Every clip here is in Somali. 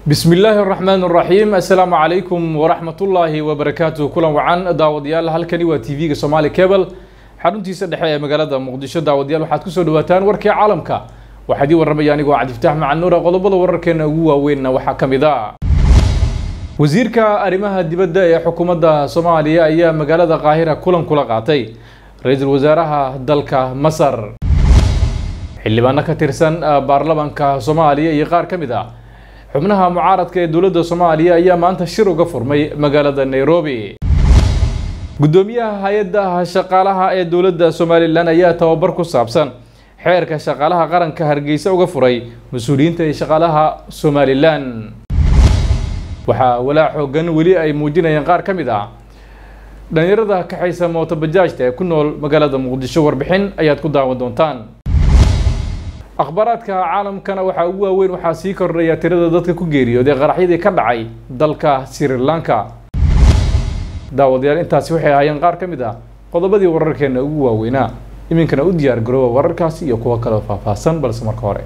bismi illaahi araxmaan araxiim assalaamu calaykum waraxmatullaahi wabarakaatuh kulan wacan daawadayaal halkani waa t v-ga somaali cable xaruntiisa dhexe ee magaalada muqdisho daawadayaal waxaad kusoo dhawaataan warkii caalamka waxaa idii warramaya anigoo cabdifataax macan nuura qodobada wararkeena ugu waaweynna waxaa ka mid a wasiirka arrimaha dibadda ee xukuumadda soomaaliya ayaa magaalada qaahira kulan kula qaatay ra-iisul wasaaraha dalka masar xildhibaano ka tirsan baarlamaanka soomaaliya iyo qaar ka mid ah xubnaha mucaaradka ee dowladda soomaaliya ayaa maanta shir uga furmay magaalada nairobi guddoomiyaha hay-adda shaqaalaha ee dowladda somalilan ayaa tababar ku saabsan xeerka shaqaalaha qaranka hargeysa uga furay mas-uuliyiinta ee shaqaalaha somalilan waxaa walaa xoogan weli ay muujinayaan qaar ka mid ah dhalinyarada kaxaysa mootobajaajta ee ku nool magaalada muqdisho warbixin ayaad ku daawan doontaan akhbaaraadka caalamkana waxaa ugu waaweyn waxaa sii kordhaya tirada dadka ku geeriyooday qaraxyadii ka dhacay dalka sri lanka daawadayaal intaasi waxay ahaayeen qaar ka mid ah qodobadii wararkeena ugu waaweynaa iminkana u diyaar garooba wararkaasi iyo kuwo kaleo faahfaahsan balse marka hore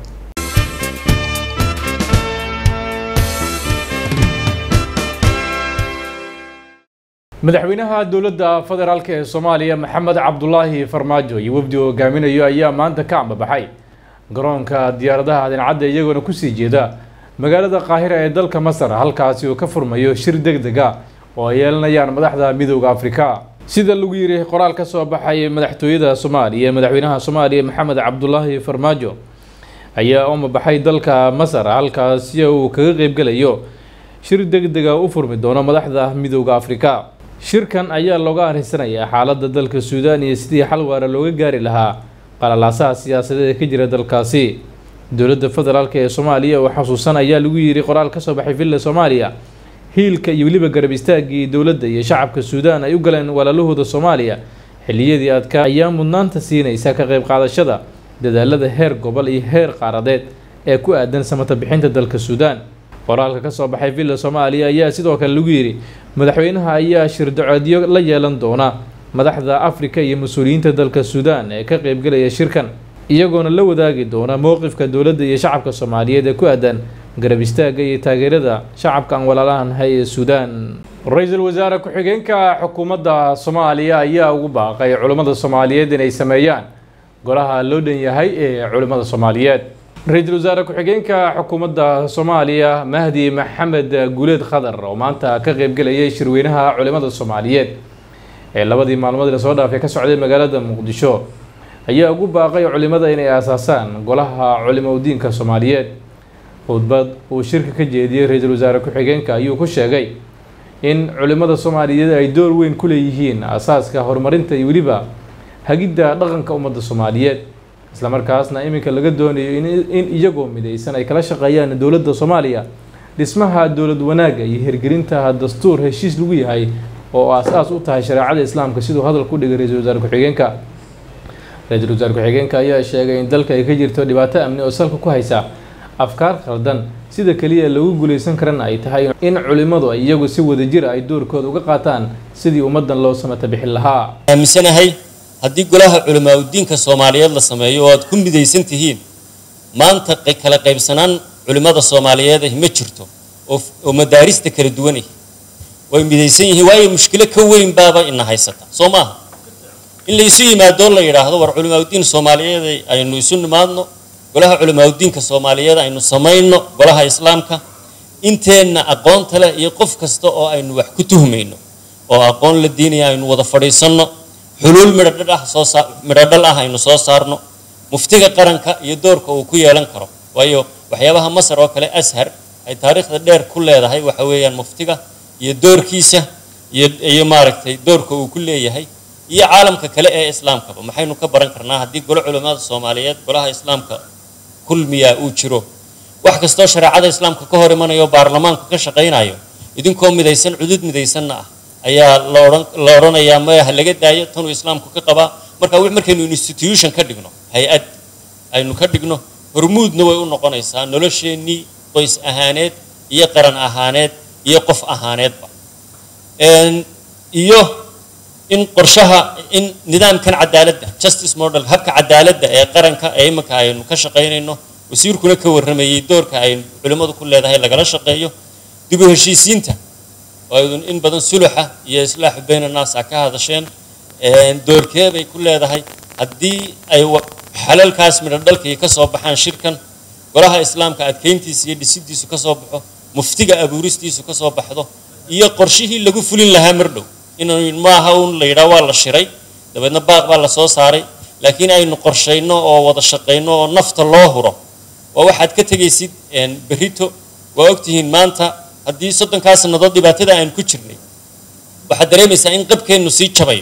madaxweynaha dowladda federaalk ee soomaaliya maxamed cabdulaahi farmaajo iyo wafdi uu hogaaminayo ayaa maanta ka ambabaxay garoonka diyaaradaha adincadda iyagoona kusii jeeda magaalada qaahira ee dalka masar halkaasi uu ka furmayo shir deg deg a oo ay yeelanayaan madaxda midooda afrika sida lagu yiri qoraal ka soo baxay madaxtooyada soomaaliya madaxweynaha soomaaliya maxamed cabdulaahi farmaajo ayaa umabaxay dalka masar halkaasi uu kaga qeybgelayo shir deg dega u furmi doono madaxda midooda afrika shirkan ayaa looga arisanayaa xaaladda dalka suudaan iyo sidii xal waara looga gaari lahaa qalalaasaha siyaasadeed ee ka jira dalkaasi dowladda federaalk ee soomaaliya oo xasuusan ayaa lagu yiri qoraal ka soo baxay villa soomaaliya hiilka iyo weliba garab istaagii dowladda iyo shacabka suudaan ay u galeen walaalahooda soomaaliya xilliyadii adkaa ayaa mudnaanta siinaysa ka qayb qaadashada dadaalada heer gobol iyo heer qaaradeed ee ku aadan samata bixinta dalka suudaan qoraalka ka soo baxay villa soomaaliya ayaa sidoo kale lagu yidhi madaxweynaha ayaa shirdacoodyo la yeelan doona madaxda afrika iyo mas-uuliyiinta dalka suudaan ee ka qeybgelaya shirkan iyagoona la wadaagi doona mowqifka dowladda iyo shacabka soomaaliyeed ee ku aadan garab istaagga iyo taageerada shacabka aan walaalahanhay ee suudaan ra-iisul wasaare ku-xigeenka xukuumadda soomaaliya ayaa ugu baaqay culimmada soomaaliyeed inay sameeyaan golaha loo dhan yahay ee culimmada soomaaliyeed ra-iisul wasaare ku-xigeenka xukuumadda soomaaliya mahdi maxamed guuleed khadar oo maanta ka qeybgelayay shirweynaha culimmada soomaaliyeed ee labadii maalmood lasoo dhaafay ka socday magaalada muqdisho ayaa ugu baaqay culimada inay aasaasaan golaha culimo udiinka soomaaliyeed khudbad uu shirka ka jeediyey ra-iisul wasaare ku-xigeenka ayuu ku sheegay in culimada soomaaliyeed ay door weyn ku leeyihiin aasaaska horumarinta iyo weliba hagidda dhaqanka ummadda soomaaliyeed islamarkaasna iminka laga doonayo in iyagoo midaysan ay kala shaqeeyaan dowladda soomaaliya dhismaha dowlad wanaagga iyo hirgelinta dastuur heshiis lagu yahay oo aas-aas u tahay shareecada islaamka siduu hadalka u dhigay ra-iisul wasaare ku-xigeenka ra-iisul wasaare ku-xigeenka ayaa sheegay in dalka ay ka jirto dhibaato amni oo salka ku haysa afkaar khaldan sida keliya lagu guulaysan karana ay tahay in culimmadu ay iyagu si wadajira ay doorkooda uga qaataan sidii ummaddan loo samata bixin lahaa aaminsanahay haddii golaha culimaa udiinka soomaaliyeed la sameeyo oo aad ku midaysan tihiin maanta kala qaybsanaan culimmada soomaaliyeed ah ma jirto oo madaarista kala duwan ah way midaysan yihiin waayo mushkilo ka weyn baaba ina haysata soo maaha in la isu yimaadoo la yidhaahdo war culimaauddiin soomaaliyeed aynu isu nimaadno golaha culimaauddiinka soomaaliyeed aynu samayno golaha islaamka inteenna aqoonta leh iyo qof kasta oo aynu wax ku tuhmayno oo aqoon la diinaya aynu wada fadhiisanno xuluul midhodhal ah soo saa midhodhal ah aynu soo saarno muftiga qaranka iyo doorka uu ku yeelan karo waayo waxyaabaha masar oo kale ashar ay taariikhda dheer ku leedahay waxa weeyaan muftiga iyo doorkiisa iyo iyo maaragtay doorka uu ku leeyahay iyo caalamka kale ee islaamkaba maxaynu ka baran karnaa haddii golo culimmada soomaaliyeed golaha islaamka kulmiyaa uu jiro wax kastoo shareecada islaamka ka hor imanayo baarlamaanku ka shaqaynayo idinkoo midaysan cudud midaysanna ah ayaa la odhan la odhanayaa maya ha laga daayo tanuu islaamku ka qabaa marka markaynu institution ka dhigno hay-ad aynu ka dhigno hormuudna way u noqonaysaa nolosheennii qoys ahaaneed iyo qaran ahaaneed iyo qof ahaaneedba iyo in qorshaha in nidaamkan cadaaladda justice model habka cadaaladda ee qaranka ee iminka aynu ka shaqaynayno wasiirkuna ka warramayey doorka ay culimmadu ku leedahay lagala shaqeeyo dib u heshiisiinta oo aydun in badan suluxa iyo islaaxu bayna naas a ka hadasheen doorkee bay ku leedahay haddii ay xalalkaas midho dhalkii ka soo baxaan shirkan golaha islaamka adkeyntiisa iyo dhisidiisu ka soo baxo muftiga abuuristiisu ka soo baxdo iyo qorshihii lagu fulin lahaa mardhow inuu maaha un la yidhaha waa la shiray dabeedna baaq baa la soo saaray laakiin aynu qorshayno oo wada shaqayno oo nafta loo huro waa waxaad ka tegaysid berrito waa ogtihiin maanta haddii soddonkaa sannadood dhibaatada aynu ku jirnay waxaad dareemaysaa in qabkeennu sii jabayo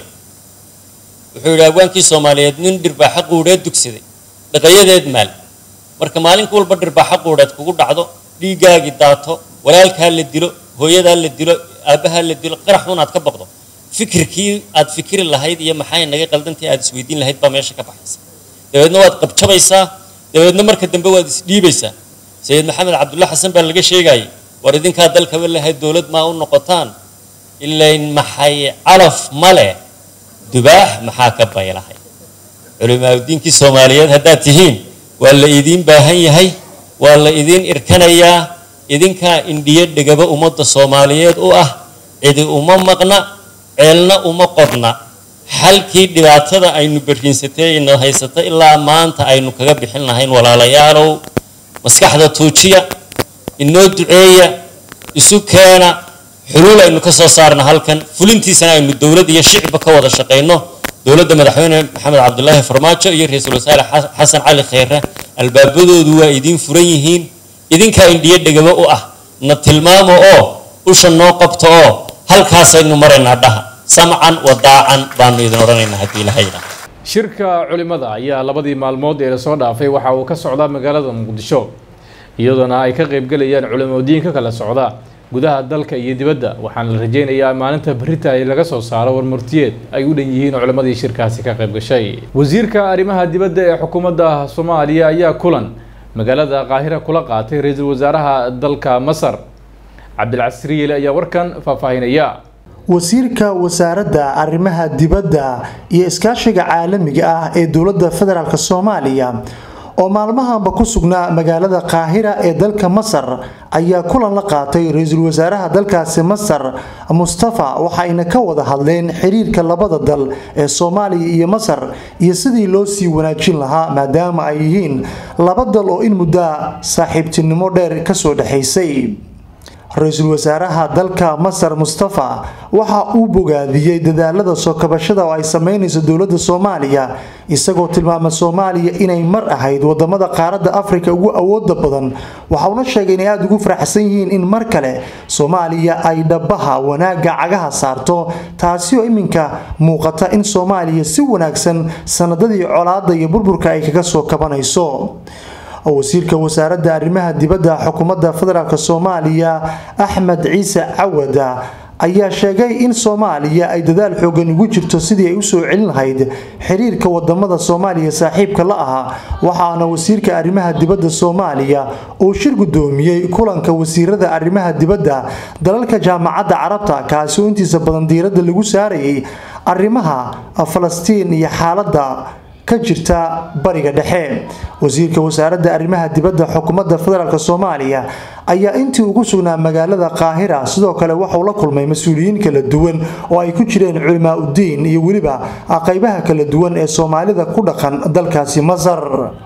wuxuu yidhi abwaankii soomaaliyeed nin dhirbaaxa quudheed dugsaday dhaqayadeed maal marka maalin walba dhirbaaxa quudheed kugu dhacdo dhiiggaagii daato walaalkaa la dilo hooyadaa la dilo aabbahaa la dilo qarax unaad ka baqdo fikirkii aad fikiri lahayd iyo maxay naga qaldantii aad isweydiin lahayd baa meesha ka baxaysa dabeedna waad qabjabaysaa dabeedna marka dambe waad isdhiibaysaa sayid maxamed cabdulla xasan baa laga sheegayay war idinkaa dalkaba lahayd dowlad maa u noqotaan ilayn maxay calaf male dubaax maxaa ka baylahay culimaadudiinkii soomaaliyeed haddaad tihiin waa la idiin baahan yahay waa la idiin irkanayaa idinkaa indhiyo dhegaba ummadda soomaaliyeed u ah cidi uma maqna ceelna uma qodna xalkii dhibaatada aynu berriinsatay ina haysata ilaa maanta aynu kaga bixin lahayn walaalayaalow maskaxda tuujiya inoo duceeya isu keena xuluul aynu ka soo saarna halkan fulintiisana aynu dowlad iyo shicba ka wada shaqayno dowladda madaxweyne maxamed cabdulaahi farmaajo iyo ra-iisul wasaare xasan cali kheyre albaabadoodu waa idiin furan yihiin idinkaa indhiyo dhegaba u ah na tilmaamo oo usha noo qabto oo halkaasaynu maraynaa dhaha samcan wadaacan baanu idin odhanaynaa haddii ilahayna shirka culimada ayaa labadii maalmood ee lasoo dhaafay waxa uu ka socdaa magaalada muqdisho iyadoona ay ka qaybgelayaan culimadiin ka kala socda gudaha dalka iyo dibadda waxaana la rajeynayaa maalinta berita ay laga soo saaro warmurtiyeed ay u dhan yihiin culimadii shirkaasi ka qayb gashay wasiirka arrimaha dibadda ee xukuumadda soomaaliya ayaa kulan magaalada qaahira kula qaatay ra-iisul wasaaraha dalka masar cabdilcasriile ayaa warkan faahfaahinaya wasiirka wasaaradda arrimaha dibadda iyo iskaashiga caalamiga ah ee dowladda federaalk soomaaliya oo maalmahanba ku sugnaa magaalada qaahira ee dalka masar ayaa kulan la qaatay ra-iisul wasaaraha dalkaasi masar mustafa waxayna ka wada hadleen xiriirka labada dal ee soomaaliya iyo masar iyo sidii loo sii wanaajin lahaa maadaama ay yihiin laba dal oo in muddaa saaxiibtinimo dheer kasoo dhexaysay ra-iisul wasaaraha dalka masar mustafa waxa uu bogaadiyey dadaalada soo kabashada oo ay sameynayso dowladda soomaaliya isagoo tilmaama soomaaliya inay mar ahayd wadamada qaaradda afrika ugu awooda badan waxauna sheegay inay aada ugu faraxsan yihiin in mar kale soomaaliya ay dhabaha wanaagga cagaha saarto taasi oo iminka muuqata in soomaaliya si wanaagsan sanadadii colaada iyo burburka ay kaga soo kabanayso wasiirka wasaaradda arrimaha dibadda xukuumadda federaalk soomaaliya axmed ciise cawada ayaa sheegay in soomaaliya ay dadaal xoogan ugu jirto sidii ay usoo celin lahayd xiriirka wadamada soomaaliya saaxiibka la ahaa waxaana wasiirka arrimaha dibadda soomaaliya uu shir gudoomiyey kulanka wasiirada arrimaha dibadda dalalka jaamacadda carabta kaasi oo intiisa badan diiradda lagu saarayay arrimaha falastiin iyo xaaladda ka jirta bariga dhexe wasiirka wasaaradda arrimaha dibadda xukuumadda federaalk soomaaliya ayaa intii ugu sugnaa magaalada qaahira sidoo kale waxauu la kulmay mas-uuliyiin kala duwan oo ay ku jireen culimaa uddiin iyo weliba qaybaha kala duwan ee soomaalida ku dhaqan dalkaasi masar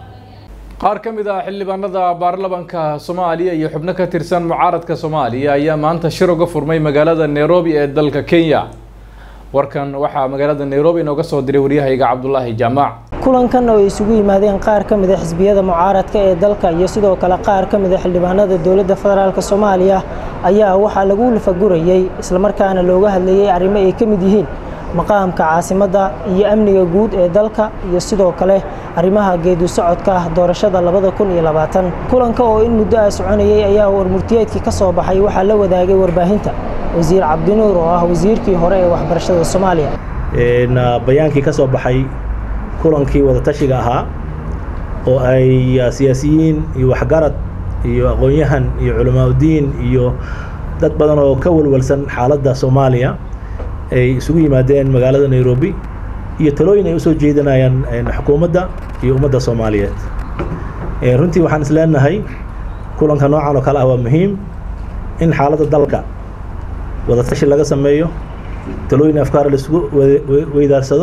qaar ka mid ah xildhibaanada baarlamanka soomaaliya iyo xubno ka tirsan mucaaradka soomaaliya ayaa maanta shir uga furmay magaalada nairobi ee dalka kenya warkan waxaa magaalada nairobi inooga soo diray waryahayga cabdulaahi jaamac kulankan oo ay isugu yimaadeen qaar ka mid a xisbiyada mucaaradka ee dalka iyo sidoo kale qaar ka mid a xildhibaanada dowladda federaalk soomaaliya ayaa waxaa lagu lafagurayey islamarkaana looga hadlayey arrimo ay ka mid yihiin maqaamka caasimadda iyo amniga guud ee dalka iyo sidoo kale arrimaha geedu socodka ah doorashada labada kun iyo labaatan kulanka oo in muddo ah soconayey ayaa warmurtiyeedkii ka soo baxay waxaa la wadaagay warbaahinta wasiir cabdinuur oo ah wasiirkii hore ee waxbarashada soomaaliya bayaankii ka soo baxay kulankii wadatashiga ahaa oo ay siyaasiyiin iyo waxgarad iyo aqoon-yahan iyo culamaauddiin iyo dad badan oo ka walwalsan xaaladda soomaaliya ay isugu yimaadeen magaalada nairobi iyo talooyin ay usoo jeedinayaan xukuumadda iyo ummadda soomaaliyeed runtii waxaan is leenahay kulanka noocan oo kale ah waa muhiim in xaaladda dalka wadatashi laga sameeyo talooyin afkaar laisugu weydaarsado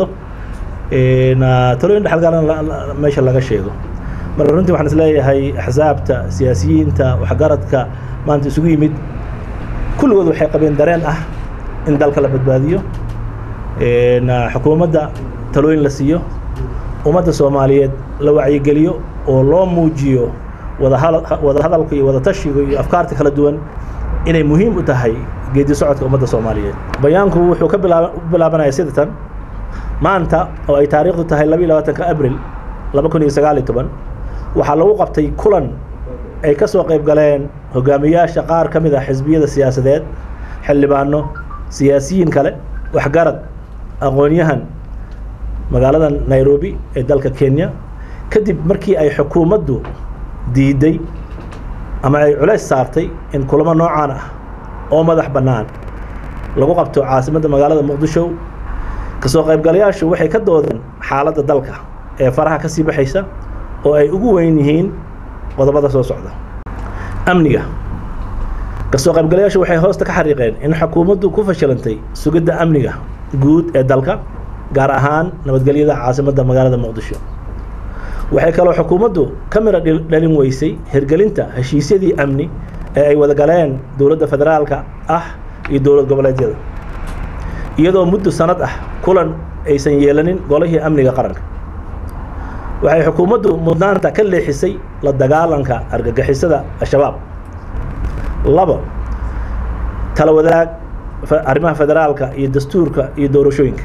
talooyin dhexalgaalana meesha laga sheego marka runtii waxaan isleeyahay axsaabta siyaasiyiinta waxgaradka maanta isugu yimid kulligood waxay qabeen dareen ah in dalka la badbaadiyo xukuumadda talooyin la siiyo ummadda soomaaliyeed la wacyigeliyo oo loo muujiyo wada hadalka iyo wada tashiga iyo afkaarta kala duwan inay muhiim u tahay geedi socodka ummadda soomaaliyeed bayaanku wuxuu ka bilaab u bilaabanaya sida tan maanta oo ay taariikhdu tahay laba iyo labaatanka abril laba kun iyo sagaal iyo toban waxaa lagu qabtay kulan ay ka soo qayb galeen hogaamiyaasha qaar ka mid ah xisbiyada siyaasadeed xildhibaano siyaasiyiin kale waxgarad aqoon-yahan magaalada nairobi ee dalka kenya kadib markii ay xukuumaddu diiday ama ay culays saartay in kulamo noocaan ah oo madax bannaan lagu qabto caasimadda magaalada muqdisho kasoo qaybgalayaashu waxay ka doodeen xaaladda dalka ee faraha ka sii baxaysa oo ay ugu weyn yihiin qodobada soo socda amniga kasoo qaybgalayaashu waxay hoosta ka xariiqeen in xukuumaddu ku fashilantay sugidda amniga guud ee dalka gaar ahaan nabadgelyada caasimadda magaalada muqdisho waxay kaloo xukuumaddu ka mira dhalin weysay hirgelinta heshiisyadii amni ee ay wada galeen dowladda federaalka ah iyo dowlad goboleedyada iyadoo muddo sanad ah kulan aysan yeelanin golihii amniga qaranka waxay xukuumaddu mudnaanta ka leexisay la dagaalanka argagixisada al-shabaab labo tala wadaag arrimaha federaalka iyo dastuurka iyo doorashooyinka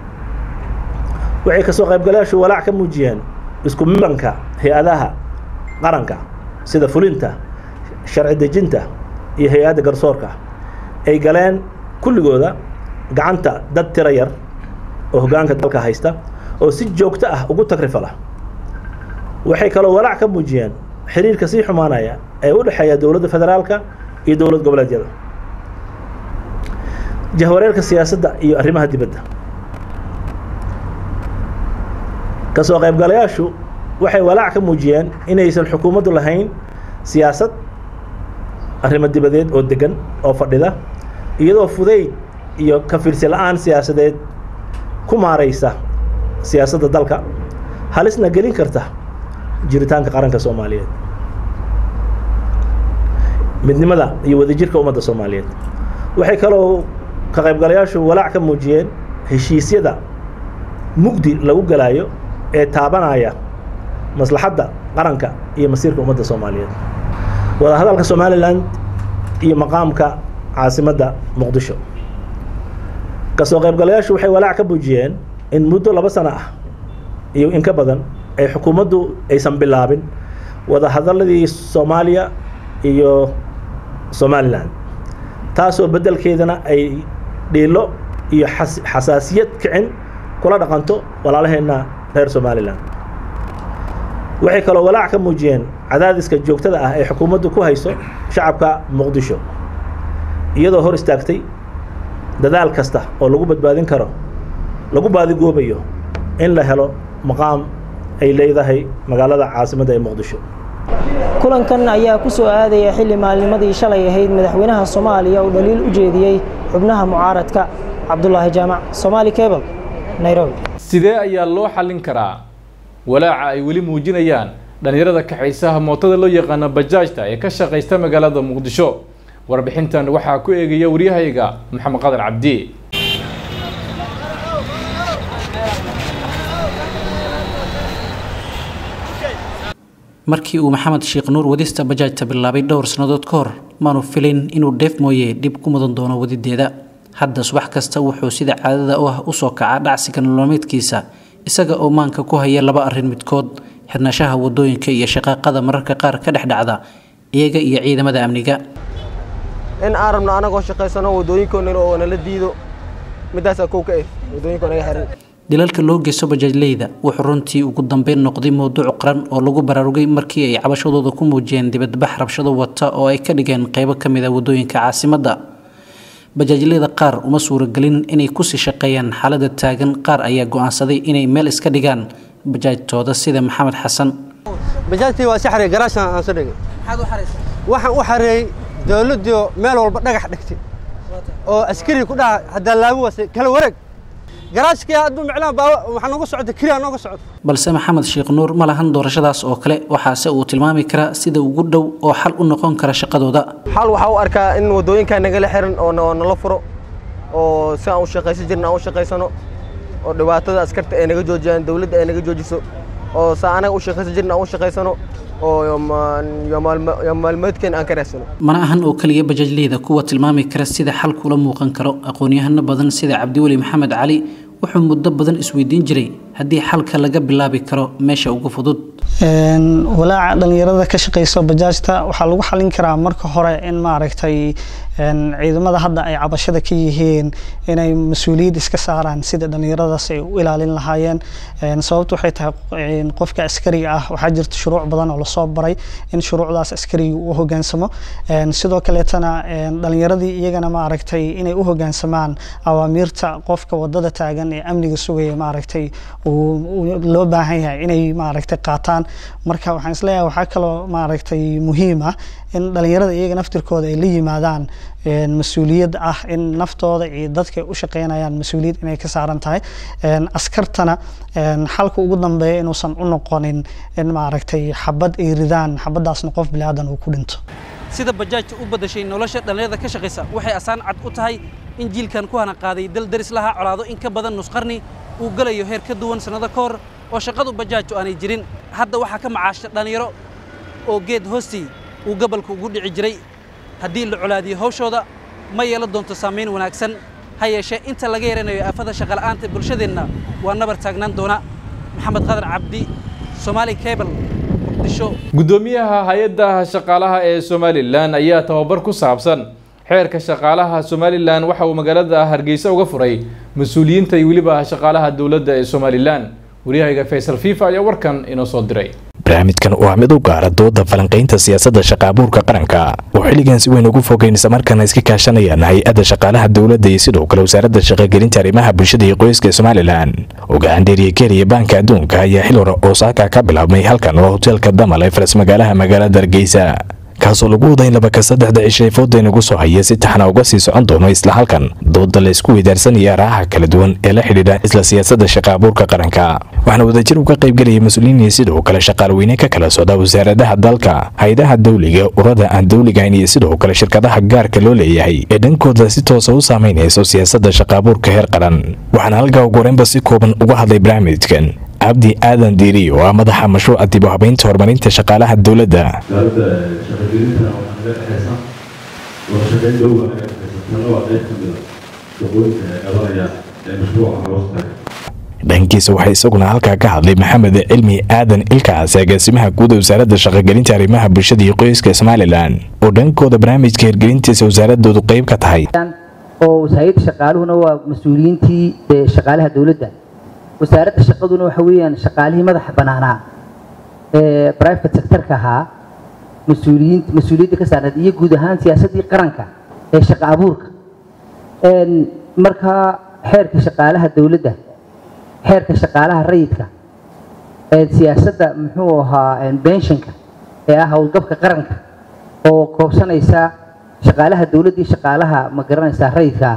waxay kasoo qaybgalayaashu walaac ka muujiyeen isku milanka hay-adaha qaranka sida fulinta sharci dejinta iyo hay-adda garsoorka ay galeen kulligooda gacanta dad tiro yar oo hoggaanka dalka haysta oo si joogto ah ugu tagrifala waxay kaloo walaac ka muujiyeen xiriirka sii xumaanaya ee u dhexeeya dowladda federaalka iyo dowlad goboleedyada jahwareerka siyaasadda iyo arrimaha dibadda kasoo qaybgalayaashu waxay walaac ka muujiyeen inaysan xukuumaddu lahayn siyaasad arrimo dibadeed oo degan oo fadhida iyadoo fudayd iyo ka fiirsi la-aan siyaasadeed ku maaraysa siyaasadda dalka halisna gelin karta jiritaanka qaranka soomaaliyeed midnimada iyo wadajirka ummadda soomaaliyeed waxay kaloo ka qaybgalayaashu walaac ka muujiyeen heshiisyada mugdi lagu galaayo ee taabanaya maslaxadda qaranka iyo masiirka ummadda soomaaliyeed wada hadalka somalilan iyo maqaamka caasimadda muqdisho kasoo qaybgalayaashu waxay walaac ka muujiyeen in muddo laba sano ah iyo in ka badan ay xukuumaddu aysan bilaabin wada hadaladii soomaaliya iyo somalilan taasoo beddelkeedana ay dhiilo iyo xasaasiyad kicin kula dhaqanto walaalaheenna reer somalilan waxay kaloo walaac ka muujiyeen cadaadiska joogtada ah ee xukuumaddu ku hayso shacabka muqdisho iyadoo hor istaagtay dadaal kasta oo lagu badbaadin karo lagu baadigoobayo in la helo maqaam ay leedahay magaalada caasimadda ee muqdisho kulankan ayaa ku soo aadaya xilli maalnimadii shalay ahayd madaxweynaha soomaaliya uu dhaliil u jeediyey xubnaha mucaaradka cabdulaahi jaamac somaali cable nairobi sidee ayaa loo xallin karaa walaaca ay weli muujinayaan dhallinyarada kaxaysaha mootada loo yaqaano bajaajta ee ka shaqaysta magaalada muqdisho warbixintan waxaa ku eegaya waryahayga maxamed qadar cabdi markii uu maxamed sheekh nuur wadista bajaajta bilaabay dhowr sannadood ka hor maanu filin inuu dheef mooye dhib ku mudan doono wadideeda hadda subax kasta wuxuu sida caadada u ah usoo kacaa dhacsiga nolomeedkiisa isaga oo maanka ku haya laba arrin midkood xirnashaha wadooyinka iyo shaqaaqada mararka qaar ka dhex dhacda iyaga iyo ciidamada amniga in aan rabno anagoo shaqaysano wadooyinkoona oo nala diido midaasaa kow ka eh wadooyinko naga xiran dilalka loo geysto bajaajleyda wuxuu runtii ugu dambeyn noqday mowduuc qaran oo lagu baraarugay markii ay cabashadooda ku muujiyeen dibadbax rabshado wata oo ay ka dhigeen qaybo ka mid a wadooyinka caasimadda bajaajleyda qaar uma suuragelin inay kusii shaqeeyaan xaalada taagan qaar ayaa go-aansaday inay meel iska dhigaan bajaajtooda sida maxamed xasan bajaajtii waa si xareey garaashan aan soo dhigay maxaad u xaraysaa waxaan u xareeyey dowladdiio meel walba dhagax dhigtay oo askari ku dhaha haddaa laabu wase kala wareeg garaashkii hadduu micnaha baa waxaa nooga socota kiriya nooga socota balse maxamed sheekh nuur ma lahan doorashadaas oo kale waxaase uu tilmaami karaa sida ugu dhow oo xal u noqon kara shaqadooda xal waxaa u arkaa in waddooyinkaa nagala xiran oo oo nala furo oo si aan u shaqaysan jirin aan u shaqaysano oo dhibaatada askarta ay naga joojiyaan dowladda ay naga joojiso oo saa anaga u shaqaysan jirin aan u shaqaysano oo maalmeedkeen aan ka raadsano mana ahan oo keliya bajaajleyda kuwa tilmaami kara sida xalku ula muuqan karo aqoon-yahano badan sida cabdiweli maxamed cali wuxuu muddo badan isweydiin jiray haddii xalka laga bilaabi karo meesha ugu fudud walaaca dhalinyarada ka shaqeyso bajaajta waxaa lagu xalin karaa marka hore in maaragtay ciidamada hadda ay cabashada ka yihiin inay mas-uuliyad iska saaraan sida dhalinyaradaas ay u ilaalin lahaayeen sababtu waxay tahay qofka askariga ah waxaa jirta shuruuc badan oo lasoo baray in shuruucdaas askariga u hogaansamo sidoo kaleetana dhalinyaradii iyagana maaragtay inay u hogaansamaan awaamiirta qofka wadada taagan ee amniga sugaya maaragtay loo baahan yahay inay maaragtay qaataan marka waxaan isleeyahay waxaa kaloo maaragtay muhiim ah in dhalinyarada iyaga naftirkooda ay la yimaadaan mas-uuliyad ah in naftooda iyo dadka u shaqeynayaan mas-uuliyad inay ka saaran tahay askartana xalka ugu dambeeya inuusan u noqonin in maaragtay xabad ay ridaan xabadaasna qof bilaadan uu ku dhinto sida bajaajta u badashay nolosha dhallinyarada ka shaqaysa waxay asaan cad u tahay in jiilkan ku hana qaaday dal daris lahaa colaado in ka badan nusqarni uu galayo heer ka duwan sannado ka hor oo shaqadu bajaajtu aanay jirin hadda waxaa ka macaasha dhallinyaro oo geed hoostii uu gobolka ugu dhici jiray haddii la colaadiyo hawshooda ma yeelan doonto saamayn wanaagsan ha yeeshee inta laga yaranayo aafada shaqala'aanta bulshadeenna waa nabar taagnaan doona maxamed qadar cabdi somaali cable muqdisho guddoomiyaha hay-adda shaqaalaha ee somalilan ayaa tababar ku saabsan xeerka shaqaalaha somalilan waxa uu magaalada hargeysa uga furay mas-uuliyiinta iyo weliba shaqaalaha dowladda ee somalilan waryahayga faysal fifa ayaa warkan inoo soo diray barnaamijkan waa mid u gaara dooda falanqaynta siyaasadda shaqaabuurka qaranka oo xilligan si weyn ugu fogeyn islamarkaana iska kaashanayaan hay-adda shaqaalaha dowladda iyo sidoo kale wasaaradda shaqagelinta arrimaha bulshada iyo qoyska somalilan ogaan dheeriye keriya baanka adduunka ayaa xil hore oosaaka ka bilaabmay halkan oo hoteelka damal ee faras magaalaha magaalada hargeysa kaasoo lagu wada in labaka saddexda cishay fooda inagu soo haya si taxna uga sii socon doono isla halkan dooda la isku weydaarsanaya araaha kala duwan ee la xidhiidha isla siyaasadda shaqaabuurka qaranka waxaana wadajir uga qaybgelaya mas-uuliyiin iyo sidoo kale shaqaalweyne ka kala socda wasaaradaha dalka hay-adaha dawliga urada aan dawligahayn iyo sidoo kale shirkadaha gaarka loo leeyahay ee dhankooda si toosa u saamaynayso siyaasadda shaqaabuurka heer qaran waxaana halkaa ugu horeynba si kooban uga hadlay barnaamijkan cabdi aadan diiri oo ah madaxa mashruuca dib u habaynta horumarinta shaqaalaha dowladda wasaaradda shaqagelintana waxaa naga dhexaysa wadashaqeyn dhow baa naga dhexaysa tana waa qayb ka mida shaqooyinka ee qabanaya ee mashruuca hoostaga dhankiisa waxaa isaguna halkaa ka hadlay maxamed cilmi aadan ilkaas agaasimaha guud ee wasaaradda shaqagelinta arrimaha bulshada iyo qoyska somalilan oo dhankooda barnaamijka hirgelintiisa wasaaradoodu qayb ka tahay oo wasaaradda shaqaaluhuna waa mas-uuliyiintii shaqaalaha dowladda wasaaradda shaqaduna waxa weeyaan shaqaalihii madaxa bannaanaa ee private sectorka ahaa mas-uuliyiinta mas-uuliyadda ka saarneed iyo guud ahaan siyaasaddii qaranka ee shaqa abuurka markaa xeerka shaqaalaha dowladda xeerka shaqaalaha rayidka siyaasadda muxuu ahaa benshanka ee ah howlgabka qaranka oo koobsanaysa shaqaalaha dowladda iyo shaqaalaha ma garanaysaa rayidka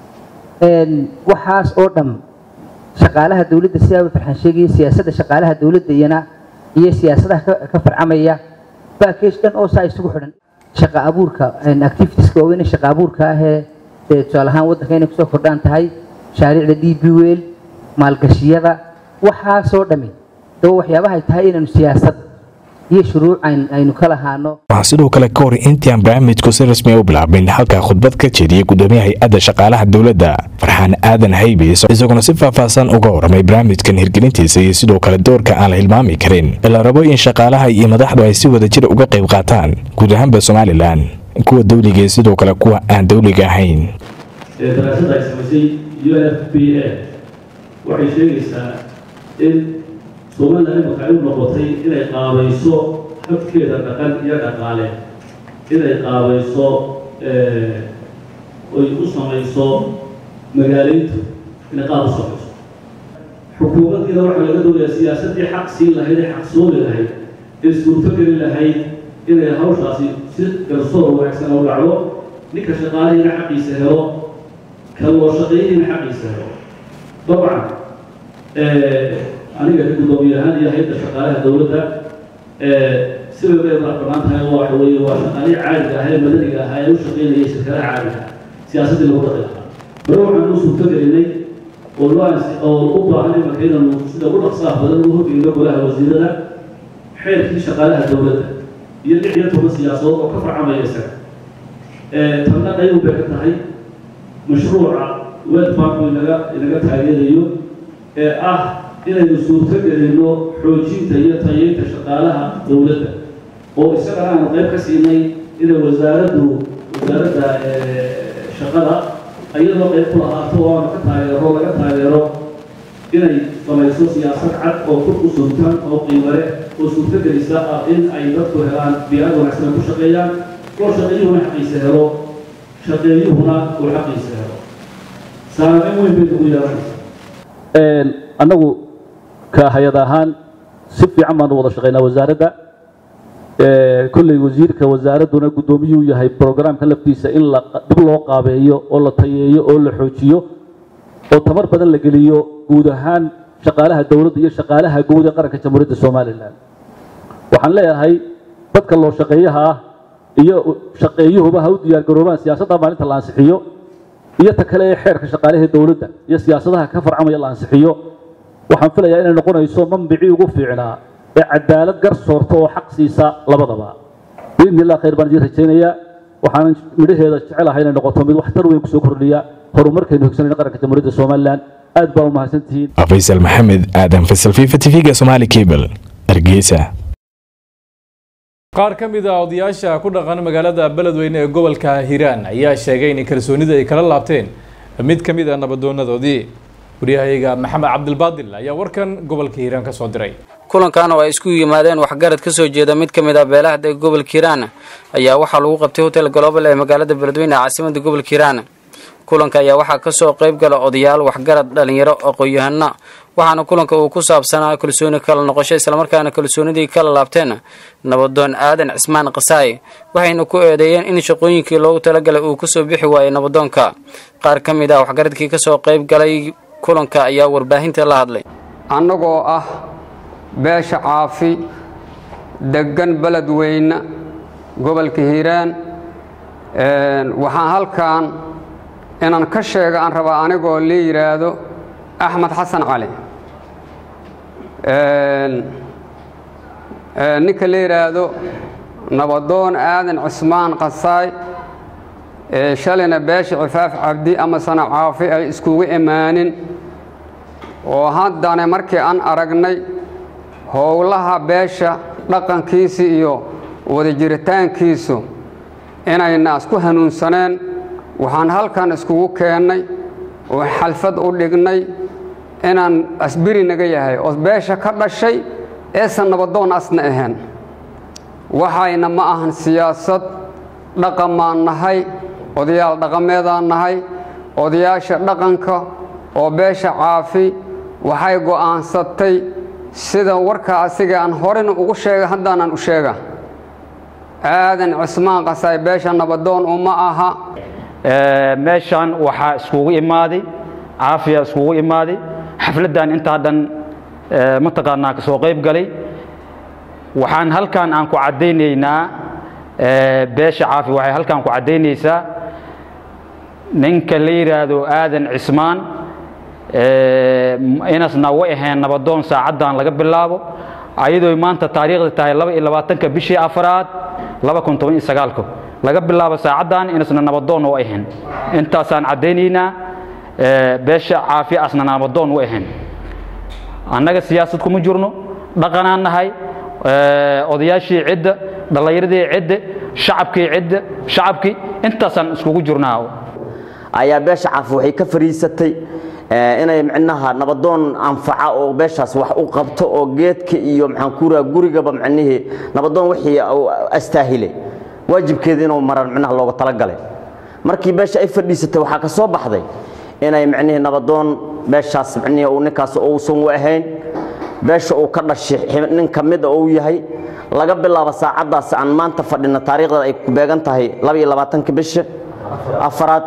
waxaas oo dham shaqaalaha dowladda sidaa farxan sheegaya siyaasadda shaqaalaha dowladda iyana iyo siyaasadaha ka farcamaya backage dhan oo saa isugu xidhan shaqa abuurka activitieska waaweyn shaqa abuurka ahee tusaale ahaan waddanka inay kusoo kordhaan tahay mashaariicda d b wel maalgashiyada waxaasoo dhami daba waxyaabaha ay tahay inaanu siyaasad iyo shuruuc aynu ka lahaano waxaa sidoo kale ka hor intii aan barnaamijku si rasmi u bilaabin halkaa khudbad ka jeediyey gudoomiyaha hay-adda shaqaalaha dowladda farxaan aadan haybiis isaguna si faahfaahsan uga waramay barnaamijkan hirgelintiisa iyo sidoo kale doorka aan la hilmaami karin ee la rabo in shaqaalaha iyo madaxdu ay si wadajir uga qayb qaataan guud ahaanba somalilan kuwa dawliga iyo sidoo kale kuwa aan dawliga ahayn daraasada ay samaysay u n f b a waxay sheegaysaa in somalilan imaka ay u noqotay inay qaabayso xogkeeda dhaqan iyo dhaqaale inay qaabayso oy u samayso magaaleyntu inay qaab u samayso xukuumaddiina waxaa laga doonayaa siyaasaddii xaq siin lahayd ee xaq soomi lahayd ee suurto geli lahayd inay hawshaasi si garsoor wanaagsan u dhacdo ninka shaqaalihiina xaqiisa helo ka loo shaqeeyihiina xaqiisa helo dabcan aniga ka guddoomiye ahaan iyo hay-adda shaqaalaha dowladda sida bay madax bannaan tahay oo waxa weeye waa shaqaalihii caadiga ah ee madaniga ahaa ee u shaqeynayay shirkadaha caadiga ah siyaasaddii lagu dhaqi lahaa hore waxaan u suurto gelinay oo loo oo u baahan imanka inaanu sida ugu dhaqsaha badan ugu horgeyno golaha wasiirada xeerkii shaqaalaha dowladda iyo lix iyo toban siyaasadood oo ka farcamaya isaga tanna qayb bay ka tahay mashruuca world bank inaga inaga taageerayo ee ah inaynu suurto gelino xoojinta iyo tayeynta shaqaalaha dowladda oo isagana aanu qayb ka siinay inay wasaaraddu wasaaradda shaqada iyadoo qayb ku lahaato oo aanu ka taageero laga taageero inay samayso siyaasad cad oo kur u suntan oo qiimale oo suurto gelisa ah in ay dadku helaan biyaad wanaagsan ku shaqeeyaan oo shaqeeyuhuna xaqiisa helo shaqeeyuhuna uu xaqiisa helo saameyn weyn bay ugu yeelanaysaa annagu ka hay-ad ahaan si fiican baanu wada shaqaynaa wasaaradda kolley wasiirka wasaaradduna guddoomiyuu yahay programka laftiisa in la dib loo qaabeeyo oo la tayeeyo oo la xoojiyo oo tamar badan la geliyo guud ahaan shaqaalaha dowladda iyo shaqaalaha guud ee qaranka jamhuuriyadda somalilan waxaan leeyahay dadka loo shaqeeyaha ah iyo shaqeeyuhuba ha u diyaargaroobaan siyaasadda maalinta la ansixiyo iyo ta kale ee xeerka shaqaalaha dowladda iyo siyaasadaha ka farcamaya la ansixiyo waxaan filayaa inay noqonayso manbicii ugu fiicnaa ee cadaalad gar soorta oo xaq siisa labadaba biidni illah khayr baan idiin rajaynayaa waxaanan midhaheeda jecelahay inay noqoto mid waxtar weyn kusoo kordhiya horumarkaynu higsanayna qaranka jamhuuriyadda somalilan aad baa u mahadsantihiin faysal maxamed aadan faysal fifa tv-ga somaali cable hargeysa qaar ka mid a odayaasha ku dhaqan magaalada beledweyne ee gobolka hiiraan ayaa sheegay in kalsoonida ay kala laabteen mid ka mid a nabadoonadoodii waryahayaga maxamed cabdilbaadil ayaa warkan gobolka hiiraan ka soo diray kulankan oo ay isku yimaadeen waxgarad ka soo jeeda mid ka mid ah beelaha dega gobolka hiiraan ayaa waxaa lagu qabtay hotel global ee magaalada beledweyne ee caasimada gobolka hiiraan kulanka ayaa waxaa kasoo qayb gala odayaal waxgarad dhalinyaro aqoon-yahano waxaana kulanka uu ku saabsanaa kalsooni kala noqosho islamarkaana kalsoonidii kala laabteen nabadoon aadan cismaan kasaay waxayna ku eedeeyeen in shaqooyinkii loogu talagalay uu kasoo bixi waayay nabadoonka qaar ka mid ah waxgaradkii kasoo qayb galay kulanka ayaa warbaahinta la hadlay annagoo ah beesha caafi deggan beledweyne gobolka hiiraan waxaan halkan inaan ka sheega aan rabaa anigoo la yidhaahdo axmed xasan cali ninka la yidhaahdo nabadoon aadan cismaan qasaay shalayna beesha cifaaf cabdi ama sana caafi ay iskugu imaanin oo haddana markii aan aragnay howlaha beesha dhaqankiisa iyo wadajiritaankiisu inayna isku hanuunsaneen waxaan halkan iskugu keennay oo xalfad u dhignay inaan asbiri naga yahay oo beesha ka dhashay eesan nabadoon asna ahayn waxayna ma ahan siyaasad dhaqamaan nahay odayaal dhaqameedaan nahay odayaasha dhaqanka oo beesha caafi waxay go'aansatay sida warka asiga aan horena ugu sheega haddaanan u sheega aadan cismaan qasaay beesha nabadoon uma aha meeshan waxaa iskugu imaaday caafiya iskugu imaaday xafladdan intaa dhan mataqaanaa ka soo qayb galay waxaan halkan aan ku caddaynaynaa beesha caafi waxay halkan ku caddaynaysaa ninka la yidhaahdo aadan cismaan inasna way ahayn nabadoon saacaddan laga bilaabo ayadoo maanta taariikhda tahay laba iyo labaatanka bishii afraad laba kun toban iyo sagaalka laga bilaabo saacaddan inasna nabadoon u ahayn intaasaan caddaynaynaa beesha caafi asna nabadoon u ahayn annaga siyaasad kuma jirno dhaqanaan nahay odayaashii cidda dhallinyaradii cidda shacabkii cidda shacabkii intaasaan iskugu jirnaa ayaa beesha caafi waxay ka fariisatay inay micnaha nabadoon anfaca oo beeshaas wax u qabto oo geedka iyo maxaan ku raha gurigaba micnihii nabadoon wixii astaahilay waajibkeeda inuu maran micnaha looga talagalay markii beesha ay fadhiisatay waxaa ka soo baxday inay micnihii nabadoon beeshaas micnihii uu ninkaas uusan u ahayn beesha uu ka dhashay nin ka mid a uu yahay laga bilaabo saacaddaas aan maanta fadhino taariikhdeeda ay ku beegan tahay labaiyo labaatanka bisha afaraad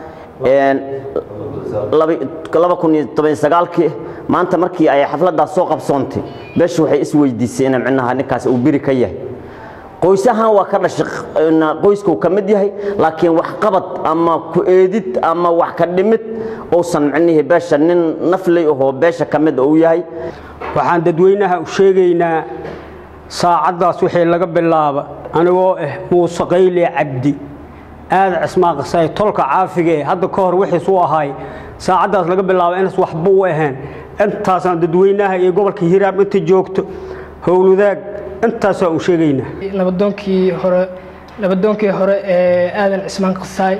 laba kun iyo toban sagaalkii maanta markii ay xafladdaas soo qabsoontay beesha waxay isweydiisay ina micnaha ninkaas uu biri ka yahay qoys ahaan waa ka dhashay qoyskuu ka mid yahay laakiin wax qabad ama ku eedid ama wax ka dhimid uusan micnihii beesha nin nafley ahoo beesha ka mid uu yahay waxaan dadweynaha u sheegaynaa saacaddaas wixii laga bilaaba anigoo ah muuse qayle cabdi aada cismaan qasay tolka caafiga ee hadda ka hor wixiis u ahaay saacaddaas laga bilaabo inas waxba u ahayn intaasaan dadweynaha iyo gobolka hiraab inta joogto howlwadaag intaasaa u sheegaynaa nabadoonkii hore nabadoonkii hore ee aadan cismaan qasaay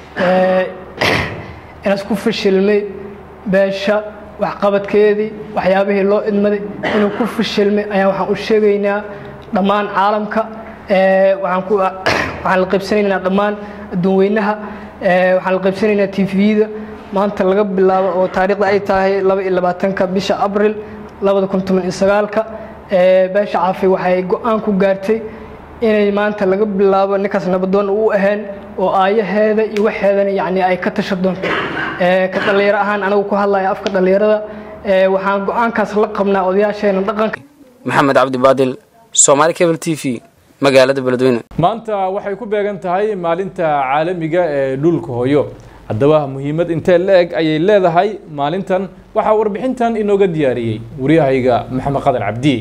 inaas ku fashilmay beesha waxqabadkeedii waxyaabihii loo idmaday inuu ku fashilmay ayaan waxaan u sheegaynaa dhammaan caalamka waxaan la qaybsanaynaa dhammaan adduunweynaha waxaan la qaybsanaynaa tvda maanta laga bilaabo oo taariikhda ay tahay laba iyo labaatanka bisha abril labada kun toban iyo sagaalka beesha caafi waxay go-aan ku gaartay inay maanta laga bilaabo ninkaas nabadoon u ahayn oo aayaheeda iyo waxeedana yani ay ka tasha doonto ka dhallinyaro ahaan anigu ku hadlaya afka dhallinyarada waxaan go-aankaas la qabnaa odayaasheena dhaqanka maxamed cabdi baadil soomaali cable t v magaalada beledweyne maanta waxay ku beegan tahay maalinta caalamiga ee dhulka hooyo haddaba muhiimad intee la-eg ayay leedahay maalintan waxaa warbixintan inooga diyaariyey waryahayga maxamed qadan cabdi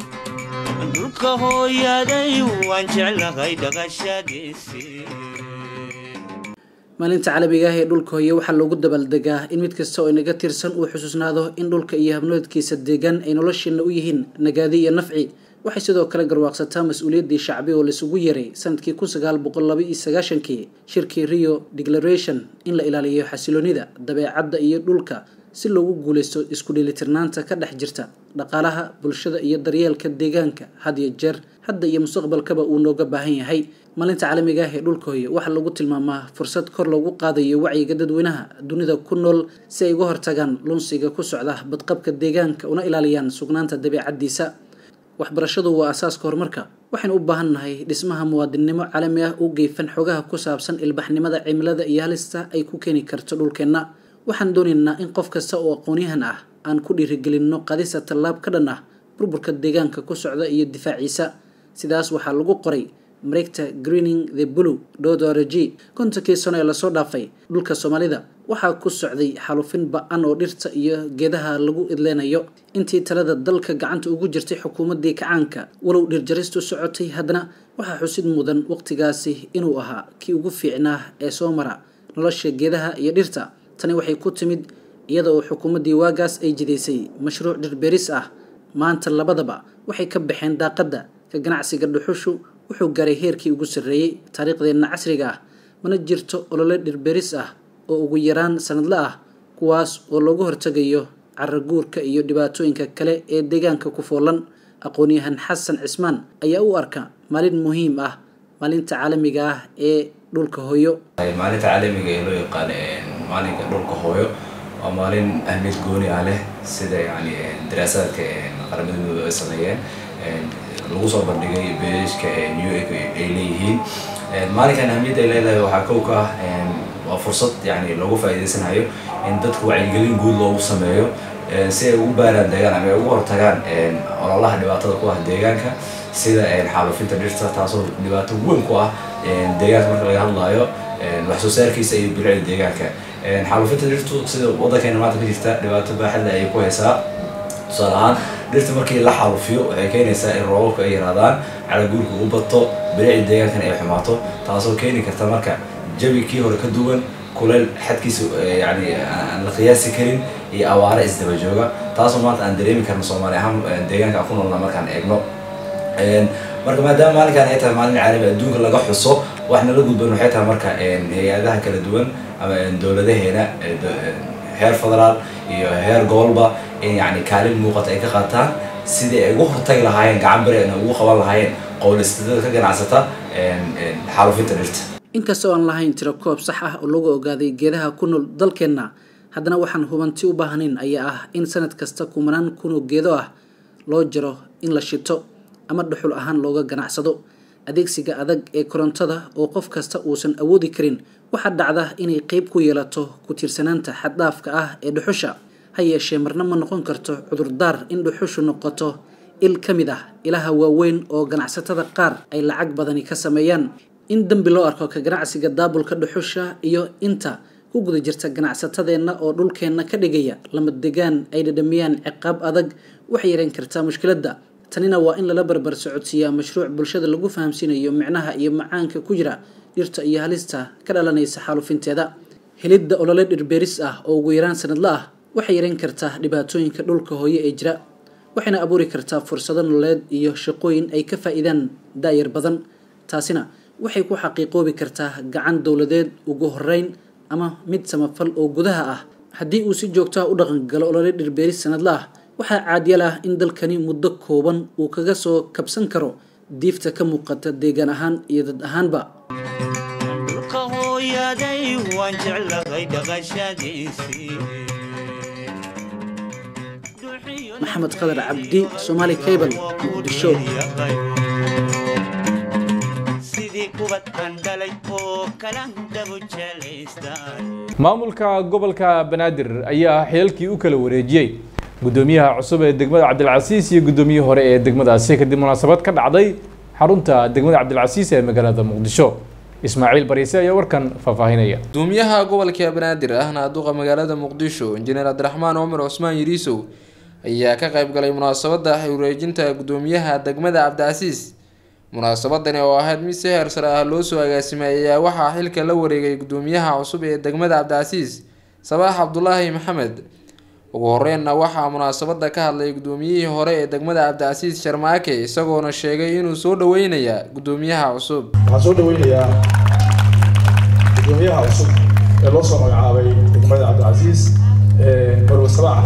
dhulka hooyaday waan jeclahay dhaqashadiisii maalinta caalamiga ah ee dhulka hooye waxaa loogu dabaaldegaa in mid kasta oo inaga tirsan uu xusuusnaado in dhulka iyo habnoodkiisa deegaan ay nolosheena u yihiin nagaadi iyo nafci waxay sidoo kale garwaaqsataa mas-uuliyaddii shacbi oo laisugu yeeray sanadkii kun sagaal boqol laba iyo sagaashankii shirkii rio declaration in la ilaaliyo xasiloonida dabeecadda iyo dhulka si loogu guulaysto isku dheelitirnaanta ka dhex jirta dhaqaalaha bulshada iyo daryeelka deegaanka had iyo jeer hadda iyo mustaqbalkaba uu nooga baahan yahay maalinta caalamiga ah ee dhulka hooye waxaa lagu tilmaamaa fursad kor loogu qaadayo wacyiga dadweynaha dunida ku nool si ay uga hortagaan lunsiga ku socda badqabka deegaanka una ilaaliyaan sugnaanta dabeecaddiisa waxbarashadu waa asaaska horumarka waxaynu u baahan nahay dhismaha muwaadinnimo caalami ah u geefan xogaha ku saabsan ilbaxnimada cimilada iyo halista ay ku keeni karto dhulkeenna waxaan doonaynaa in qof kasta oo aqoonyahan ah aan ku dhiirigelinno qadisa tallaab ka dhan ah burburka deegaanka ku socda iyo difaaciisa sidaas waxaa lagu qoray mareegta greening the blue dodorg kontonkii sano ee lasoo dhaafay dhulka soomaalida waxaa ku socday xalufin ba-an oo dhirta iyo geedaha lagu idleynayo intii talada dalka gacanta ugu jirtay xukuumaddii kacaanka walow dhirjaristu socotay haddana waxaa xusid mudan waqtigaasi inuu ahaa kii ugu fiicnaa ee soo mara nolosha geedaha iyo dhirta tani waxay ku timid iyada oo xukuumaddii waagaas ay jidaysay mashruuc dhirbeeris ah maanta labadaba waxay ka baxeen daaqadda ka ganacsiga dhuxushu wuxuu gaaray heerkii ugu sarreeyey taariikhdeenna casriga ah mana jirto olole dhirbeeris ah oo ugu yaraan sanadle ah kuwaas oo loogu hortegayo caraguurka iyo dhibaatooyinka kale ee deegaanka ku foolan aqoon-yahan xasan cismaan ayaa u arka maalin muhiim ah maalinta caalamiga ah ee dhulka hooyo maalinta caalamiga ee loo yaqaan maalinka dhulka hooyo waa maalin ahmiyad gooni ah leh sida yani daraasaadka qaramada midoobe ay sameeyeen lagu soo bandhigay beeshka new ay leeyihiin maalinkan ahmiyadda ay leedahay waxaa kow ka ah waa fursad yani loogu faa'iidaysanayo in dadka wacyigelin guud loogu sameeyo si ay ugu baaraan deegaan ama ay ugu hortagaan ololaha dhibaatada ku ah deegaanka sida xaalufinta dhirta taasoo dhibaato weyn ku ah deegaanka marka laga hadlayo wax soo saarkiisa iyo bilicda deegaanka xaalufinta dhirtu sida waddankeena maanta ka jirta dhibaato baaxadda ayay ku haysaa tusaale ahaan dhirta markii la xaalufiyo waxay keenaysaa in roobabka ay yaraadaan calaguurka u bato bilicda deegaankana ay xumaato taasoo keeni karta marka jawi kii hore ka duwan kuleyl xadkiisa yani aan la qiyaasi karin iyo awaare isdaba jooga taasoo maanta aan dareemi karno soomaali ahaan deegaanka aan ku noolna markaan eegno marka maadaama maalinkan ay tahay maalin caalami adduunka laga xuso wax nala gudban waxay tahay marka hay-adaha kala duwan ama dowladaheena heer federaal iyo heer gobolba in yani kaalin muuqata ay ka qaataan sidii ay ugu hortagi lahaayeen gacan bari ay ugu qaban lahaayeen qowlistadada ka ganacsata xaalufinta dhirta inkastoo aan lahayn tiro koob sax ah oo lagu ogaaday geedaha ku nool dalkeenna haddana waxaan hubanti u baahnayn ayaa ah in sanad kasta kumanaan kunoo geedo ah loo jaro in la shito ama dhuxul ahaan looga ganacsado adeegsiga adag ee korontada oo qof kasta uusan awoodi karin waxaa dhacda inay qeyb ku yeelato ku tiirsanaanta xaddhaafka ah ee dhuxusha ha yeeshee marna ma noqon karto cudurdaar in dhuxushu noqoto il ka mid ah ilaha waaweyn oo ganacsatada qaar ay lacag badani ka sameeyaan in dembi loo arko ka ganacsiga daabulka dhuxusha iyo inta ku guda jirta ganacsatadeenna oo dhulkeenna ka dhigaya lama degaan ay dhadhamiyaan ciqaab adag waxay yareyn kartaa mushkiladda tanina waa in lala barbar socodsiiyaa mashruuc bulshada lagu fahamsiinayo micnaha iyo macaanka ku jira dhirta iyo halista ka dhalanaysa xaalufinteeda helidda olole dhirbeeris ah oo ugu yaraan sanadla ah waxay yareyn kartaa dhibaatooyinka dhulka hooye ee jira waxayna abuuri kartaa fursado nololeed iyo shaqooyin ay ka faa'iidaan daayar badan taasina waxay ku xaqiiqoobi kartaa gacan dowladeed ugu horeyn ama mid samafal oo gudaha ah haddii uu si joogto ah u dhaqangalo olole dhirbeeris sanadla ah waxaa caadiyal ah in dalkani muddo kooban uu kaga soo kabsan karo diifta ka muuqata deegaan ahaan iyo dad ahaanba dhulka hooyaday waan jeclahay dhaqashadiisii maxamed qadar cabdi somaali cable muqdisho sidii kubad aan dhalay oo kala dabu jelaystaan maamulka gobolka banaadir ayaa xilalkii u kala wareejiyey gudoomiyaha cusub ee degmada cabdilcasiis iyo gudoomiyihii hore ee degmadaasi kadib munaasabad ka dhacday xarunta degmada cabdilcasiis ee magaalada muqdisho ismaaciil bariise ayaa warkan faahfaahinaya gudoomiyaha gobolka banaadir ahna duqa magaalada muqdisho injineer cabdiraxmaan cumar cusmaan yiriisow ayaa ka qayb galay munaasabada wareejinta gudoomiyaha degmada cabdicasiis munaasabadani oo ahayd mid si heer sare ah loo soo agaasimay ayaa waxaa xilka la wareegay gudoomiyaha cusub ee degmada cabdicasiis sabaax cabdulaahi maxamed ugu horreynna waxaa munaasabada ka hadlay gudoomiyihii hore ee degmada cabdicasiis sharmaake isagoona sheegay inuu soo dhaweynaya gudoomiyaha cusub waxaan soo dhaweynayaa gudoomiyaha cusub ee loo soo magacaabay degmada cabdicasiis marwe sabaax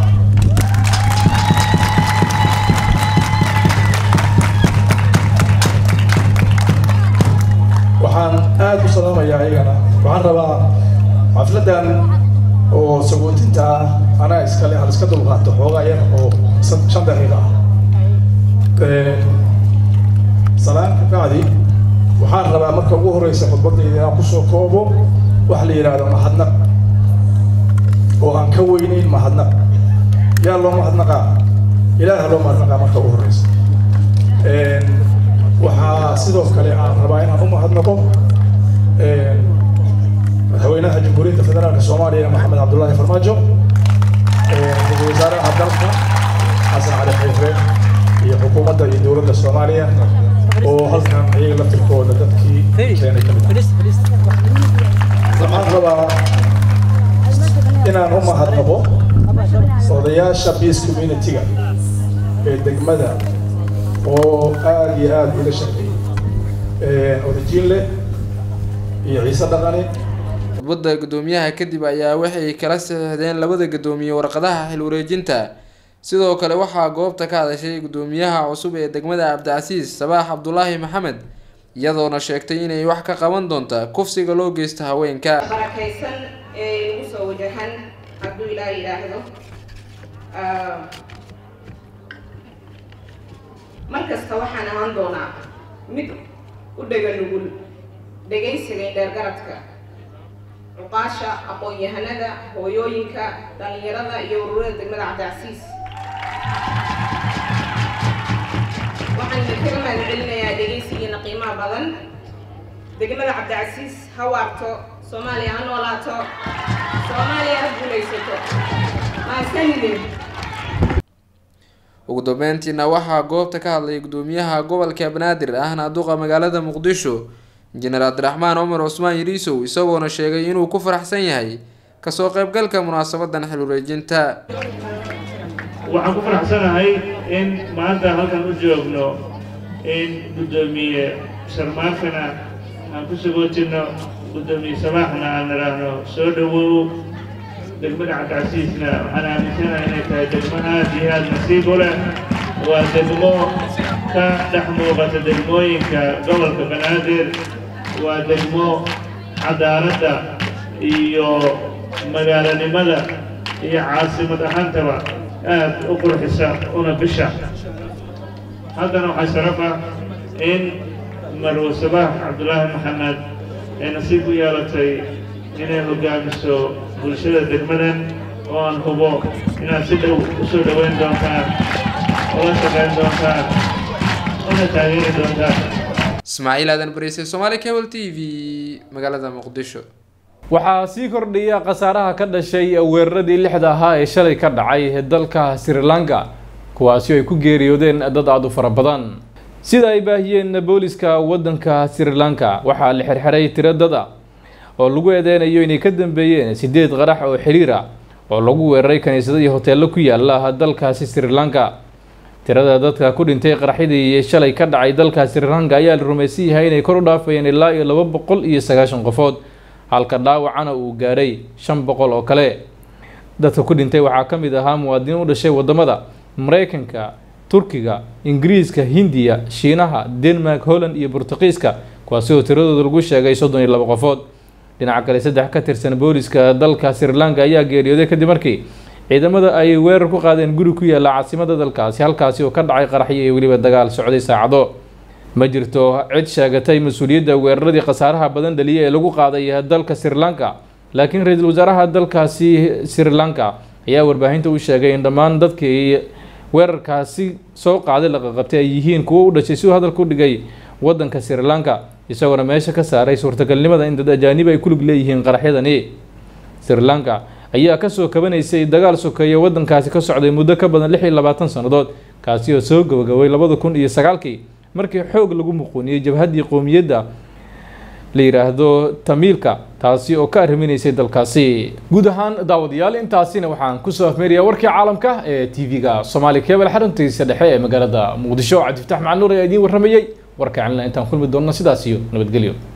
waxaan aada u salaamayaa ayagana waxaan rabaa xafladan oo sagootinta ah anaa iskale hal iska dulqaato xoogaa yar oo shan daqiiqa ah salaan ka bacdi waxaan rabaa marka ugu horeysa khudbadayda inaan kusoo koobo waxa la yidhaahdo mahadnaq oo aan ka weyneyn mahadnaq yaa loo mahadnaqaa ilaaha loo mahadnaqaa marka ugu horeysa waxaa sidoo kale aan rabaa inaan u mahadnaqo madaxweynaha jamhuuriyadda federaalka soomaaliya maxamed cabdullaahi farmaajo ra-iisul wasaaraha dalka xasan cali xayfe iyo xukuumadda iyo dowladda soomaaliya oo halkan iyaga laftirkooda dadkii keenay kamid waxaan rabaa inaan u mahadnaqo odayaasha peace community-ga ee degmada oo aada iyo aada ila shaqeeyey odajiinle iyo ciise dhaqane khudbadda gudoomiyaha kadib ayaa waxay kala saxiixdeen labada gudoomiye warqadaha xil wareejinta sidoo kale waxaa goobta ka hadashay gudoomiyaha cusub ee degmada cabdicasiis sabaax cabdulaahi maxamed iyadoona sheegtay inay wax ka qaban doonta kufsiga loo geysto haweenka barakaysan ee igu soo wajahan hadduu ilaa yidhaahdo mar kasta waxaan ahaan doonaa mid u dhega nugul dhegaysiga indheergaradka cuqaasha aqoon-yahanada hooyooyinka dhallinyarada iyo ururada degmada cabdicasiis waxaan idinkaga mahadcelinayaa dhegaysigiina qiimaha badan degmada cabdicasiis ha waarto soomaaliya ha noolaato soomaaliya ha guulaysato maasanidin ugu dambeyntiina waxaa goobta ka hadlay gudoomiyaha gobolka banaadir ahna duqa magaalada muqdisho injineer cabdiraxmaan cumar cusmaan yiriisow isagoona sheegay inuu ku faraxsan yahay kasoo qaybgalka munaasabadan xil wareejinta waxaan ku faraxsanahay in maanta halkan u joogno in guddoomiye sharmaafina aan ku sagootino guddoomiye samaaxna aan nidhaahno soo dhawow degmada cabdicasiisna waxaan aaminsanahay inay tahay degmo aad iyo aad nasiib u leh waa degmo ka dhex muuqata degmooyinka gobolka banaadir waa degmo cadaaladda iyo magaalanimada iyo caasimad ahaantaba aad u qurxisa una bisha haddana waxaa sharaf ah in marwo sabax cabdulaahi maxamed ay nasiib u yeelatay inay hogaamiso bulshada degmadan oo aan hubo inaad si dhow u soo dhoweyn doontaan ula shaqayn doontaan una taageeri doontaan ismaaciil aadan bariise somaali cable t v magaalada muqdisho waxaa sii kordhaya khasaaraha ka dhashay weeraradii lixda ahaa ee shalay ka dhacay dalka sri lanka kuwaasi oo ay ku geeriyoodeen dad aada u fara badan sida ay baahiyeen booliska waddanka sri lanka waxaa la xirxiray tiro dad ah oo lagu eedeynayo inay ka dambeeyeen sideed qarax oo xiriir ah oo lagu weeraray kaniisado iyo hoteello ku yaala dalkaasi sri lanka tirada dadka ku dhintay qaraxyadii shalay ka dhacay dalka sri lanka ayaa la rumaysan yahay inay kor u dhaafayeen ilaa iyo laba boqol iyo sagaashan qofood halka dhaawacana uu gaadhay shan boqol oo kale dadka ku dhintay waxaa ka mid ahaa muwaadiniin u dhashay wadamada mareykanka turkiga ingiriiska hindiya shiinaha denmark holland iyo burtuqiiska kuwaasi oo tiradooda lagu sheegay soddon iyo laba qofood dhinaca kale saddex ka tirsan booliska dalka sri lanka ayaa geeriyooday kadib markii ciidamada ay weerar ku qaadeen guri ku yaalla caasimada dalkaasi halkaasi oo ka dhacay qaraxyo iyo weliba dagaal socday saacado ma jirto cid sheegatay mas-uuliyadda weeraradii khasaaraha badan dhaliya ee lagu qaaday dalka sri lanka laakiin ra-iisul wasaaraha dalkaasi sri lanka ayaa warbaahinta u sheegay in dhammaan dadkii weerarkaasi soo qaaday laqaqabtay ay yihiin kuwo u dhashay si uu hadalka u dhigay waddanka sri lanka isagoona meesha ka saaray suurtagalnimada in dad ajaanib ay ku lug leeyihiin qaraxyadani sri lanka ayaa kasoo kabanaysay dagaal sokeeye waddankaasi ka socday muddo ka badan lix iyo labaatan sannadood kaasi oo soo gabagabay labada kun iyo sagaalkii markii xoog lagu muquuniyey jabhaddii qowmiyadda la yidhaahdo tamiilka taasi oo ka arriminaysay dalkaasi guud ahaan daawadayaal intaasina waxaan kusoo afmeerayaa warkii caalamka ee t v-ga soomaali kebel xaruntiisa dhexe ee magaalada muqdisho cabdifataax macalnuur ayaa idiin warramayey warka celina intaan kulmi doonna sidaas iyo nabadgelyo